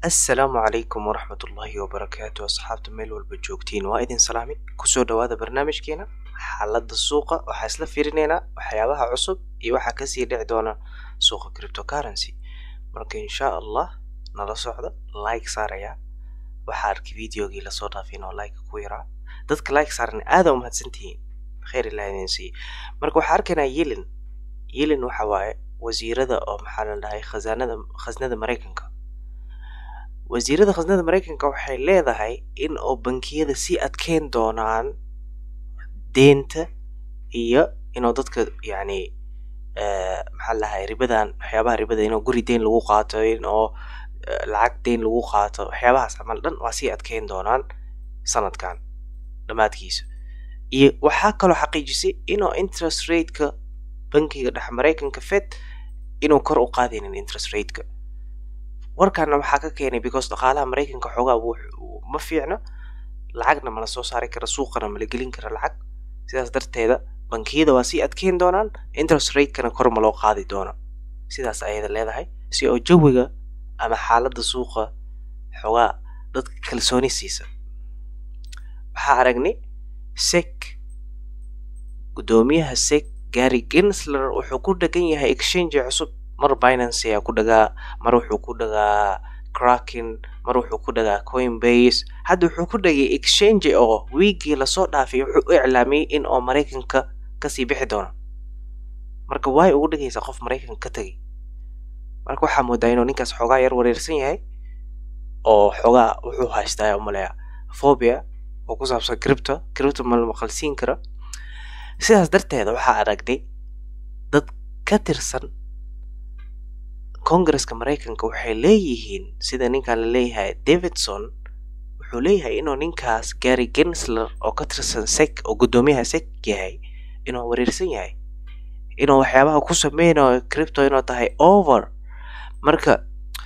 assalaamu calaykum waraxmat ullaahi wabarakaatu asxaabta meel walba joogtiin waa idin salaami kusoo dhawaada barnaamijkeena xaaladda suuqa waxaa isla fiirinaynaa waxyaabaha cusub iyo waxaa kasii dhici doona suuqa cryptocurrency marka insha allah nala socda like saaraya waxaa arkay videogii lasoo dhaafay inoo like ku yaraa dadka like saaran aada umahadsantihiin khayr ilaah idin siiye marka waxaa arkaynaa yelin yelin waxa waaye wasiirada oo maxaa la dhahay khasaanada khasnada maraykanka wasiirada khasnada maraykanka waxay leedahay in oo bankiyada sii adkeyn doonaan deenta iyo inuu dadka yacni maxaa la dhahay ribadan waxyaabaha ribada inuu guri deyn lagu qaato in oo lacag deyn lagu qaato waxyaabahaas camal dhan waa sii adkeyn doonaan sanadkan dhammaadkiisa iyo waxaa kaloo xaqiijisay inuu interest rateka bankiga dhex maraykanka fed inuu kor u qaadaynin interest rateka warkaana waxaa ka keenay because dhaqaalaha maraykanka xoogaa ma fiicno lacagna mala soo saari kara suuqana mala gelin kara lacag sidaas darteeda bankiyada waa sii adkeyn doonaan interest ratekana kor ma loo qaadi doono sidaas ayada leedahay si oo jawiga ama xaaladda suuqa xoogaa dadka kalsooni siisa waxaa aragnay sec guddoomiyaha sec gary gensler wuxuu ku dhegan yahay exchange cusub mar binance ayaa ku dhagaa mar wuxuu ku dhagaa cracking mar wuxuu ku dhagaa coinbase hadda wuxuu ku dhagay exchange oo wiigii lasoo dhaafay wuxuu u iclaamiyey in oo maraykanka kasii bixi doono marka waay ugu dhigaysaa qof maraykanka ka tegay marka waxaa moodaa inuu ninkaas xoogaa yar wareersan yahay oo xoogaa wuxuu haystaa umaleya phobia oo ku saabsan cripto cripto ma la maqalsiin karo sidaas darteeda waxaa aragnay dad ka tirsan congresska maraykanka waxay leeyihiin sida ninkan la leeyahay davidson wuxuu leeyahay inuu ninkaas gary gensler oo ka tirsan sec oo guddoomiyaha sec yahay inuu wareersan yahay inuu waxyaabaha ku sameynayo cripto inuu tahay over marka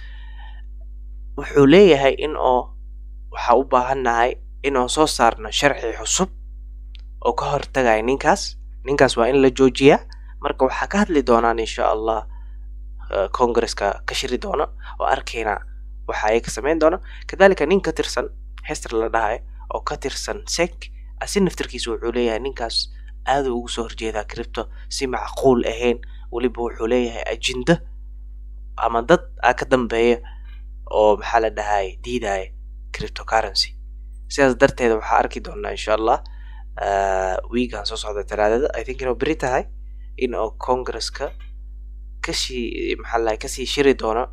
wuxuu leeyahay in oo waxaa u baahannahay inuu soo saarno sharci cusub oo ka hortagaya ninkaas ninkaas waa in la joojiyaa marka waxaa ka hadli doonaan insha allah congresska ka shiri doona oo arkayna waxa ay ka sameyn doona kadalika nin ka tirsan hester la dhahay oo ka tirsan sec asi naftirkiisa wuxuu leeyahay ninkaas aada ugu soo horjeedaa cripto si macquul ahayn weliba wuxuu leeyahay ajinda ama dad a ka dambeeya oo maxaa la dhahay diidaya cryptocurrency sidaas darteeda waxaa arki doonaa insha allah wiigan soo socda talaadada i think inuu beri tahay in oo congresska kasii maxaa la kasii shiri doono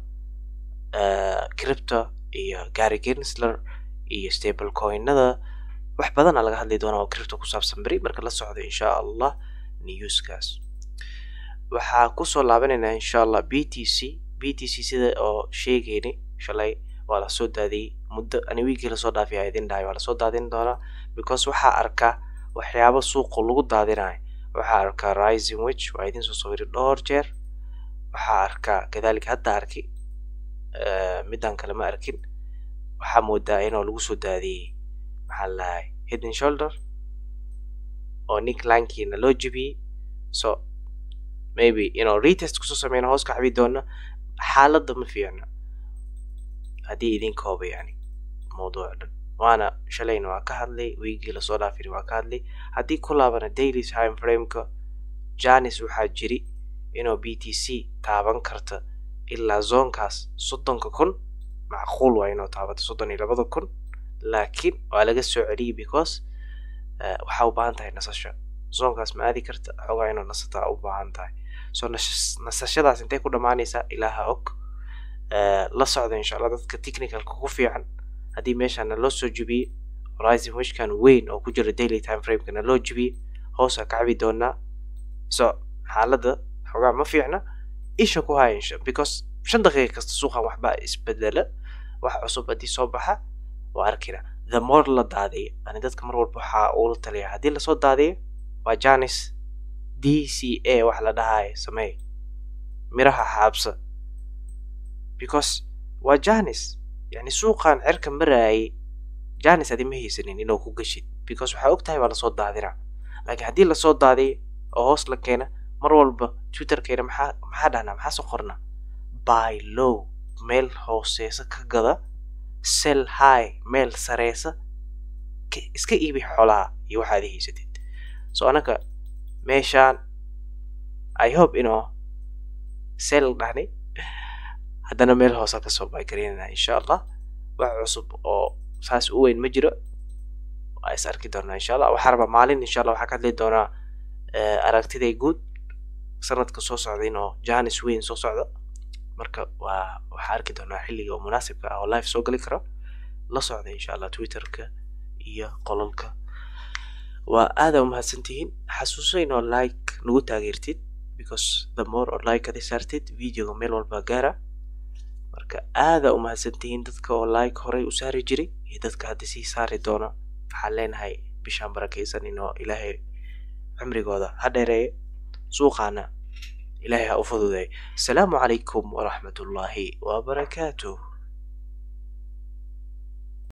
cripto iyo gary gensler iyo stable coinada wax badana laga hadli doona oo cripto ku saabsan beri marka la socdo insha allah newskaas waxaa kusoo laabanaynaa insha allah b t c b t c sida oo sheegayni shalay waa lasoo daadiyey muddo ani wiigii lasoo dhaafay idin dhahay waa lasoo daadin doonaa because waxaa arkaa waxyaabo suuqa lagu daadinayo waxaa arkaa rising witch waa idin soo sawiri dhowr jeer waxaa arkaa kadalika hadda arki midaan kale ma arkin waxaa moodaa inuu lagu soo daadiyey maxaa lahay hidden shoulder oo nick lankiina loo jebiyey so maybe inuu retest kusoo sameyna hoos ka xabi doona xaaladda ma fiicno haddii idin kooba yani mawduuc dhan waana shalayna waa ka hadlay wiigii lasoo dhaafiri waa ka hadlay haddii ku laabana daily time frameka janis waxaa jiri inuu b t c taaban karta ilaa zoonkaas soddonka kun macquul waa inuu taabato soddon iyo labada kun laakiin waa laga soo celiyey because waxaa u baahan tahay nasasho zoonkaas ma aadi karta xoogaa inuu nasataa u baahan tahay so nasashadaas intay ku dhammaanaysaa ilaaha og la socda insha allah dadka technicalka ku fiican haddii meeshaana loo soo jebiyey rising wishkan weyn oo ku jira daily time framekana loo jebiyey hoosa ka cabi doonaa so xaaladda xoogaa ma fiicna isha ku haya insha because shan daqiiqa kasta suuqan waxbaa isbedela wax cusub haddii soo baxa waa arkina the more la daadiyo ani dadka mar walba waxaa ula taliya haddii lasoo daadiyo waa janis d c a wax la dhahayo sameey miraha xaabsa because waa janis yani suuqan cerka maraayay janis adi ma haysanin inuu ku gashid because waxaa og tahay waa lasoo daadina laakiin haddii lasoo daadiyo oo hoos la keena mar walba twitterkeena maxaa maxaa dhahnaa maxaa soo qorna by low meel hooseesa ka gada sell high meel sareysa iska iibi xoolaha iyo waxaad haysatid so anaka meeshaan i hope inuu sell dhahni haddana meel hoosa kasoo baagareynana insha allah wax cusub oo saas u weyn ma jiro waa is arki doonaa insha allah waxaa rabaa maalin insha allah waxaa ka hadli doonaa aragtiday guud sanadka soo socda inuu janis weyn soo socdo marka waa waxaa arki doonaa xilliga oo munaasibka ah oo live soo gali karo la socda insha allah twitterka iyo qololka waa aada umahadsantihiin xasuusayn oo like nagu taageertid because the more oo like ada saartid videoga meel walba gaara marka aada umahadsantihiin dadka oo like horey u saari jiray iyo dadka hadda sii saari doona waxaan leenahay bishaan barakaysan inoo ilaahay cimrigooda ha dheereeye suuqaana ilaahay ha u fududeey asalaamu calaykum waraxmat ullaahi wabarakaatuh